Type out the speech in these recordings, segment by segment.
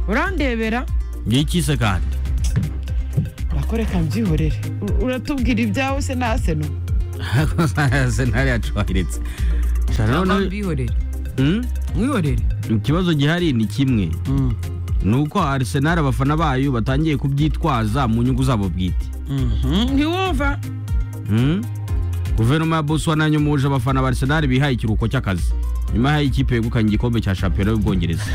urandebera ngikize kandi urakoreka mbyihorere U- uratubwira ibyawe se naseno senari yacwahiritse Shana None noneho- bihorere. Hmm? Mwihorere. ikibazo gihari ni kimwe Mm. ni uko arisenali abafana bayo batangiye kubyitwaza mu nyungu zabo bwite Mhm. ntiwumva Hmm? guverinoma ya boswana yanyumuje abafana ba arisenali bihaye ikiruhuko cy'akazi nyuma y'aho ikipe yegukanye igikombe cya shampiyona y'ubwongereza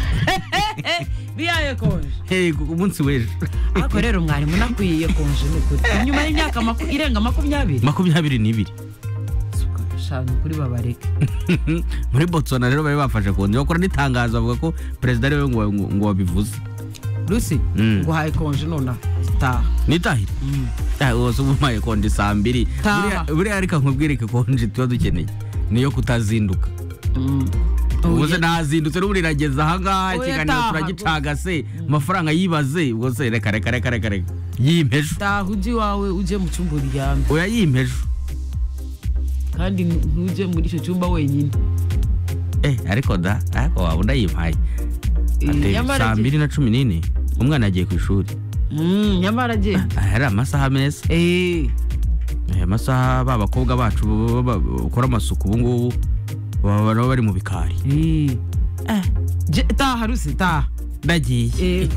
biyaye konje Hey, ku- umunsi w'ejo Ariko rero mwarimu nakwiye konje n'ukuri. Nyuma y'imyaka maku- irenga makumyabiri. makumyabiri n'ibiri Suka, sha, ni ukuri babareke. muri botswana rero bari bafashe konje bakora n'itangazo bavuga ko perezida ariwe ngo ngo- ngo wabivuze Lucy, Mm. nguhaye konje nonaha. Taha. nitahire Ah, ubu se uba umpaye konje saa mbiri Taha. Buriya- buriya reka nkubwireke konje tuba dukeneye niyo kutazinduka Mm. ubwo Oya. se ntazindutse n'ubu rirageze Oya, ahangaha ikiganiro taha, turagicaga se amafaranga yibaze ubwo se reka reka reka reka reka yimpejo taha ujye iwawe ujye mu cyumba uryame oya yimpejo kandi ntujye muri icyo cyumba wenyine eh ariko da ariko waba unayimpaye Ate, Nyamara saa agiye- mbiri na cumi n'ine umwana yagiye ku ishuri Mm, nyamara agenda Ah, hari amasaha meza Eh, aya masaha ba bakobwa bacu ba- ba- ba- bakora amasuku ubu ngubu baba nabo bari mu bikari eh. Je- taha rusi taha ndagiye Eh,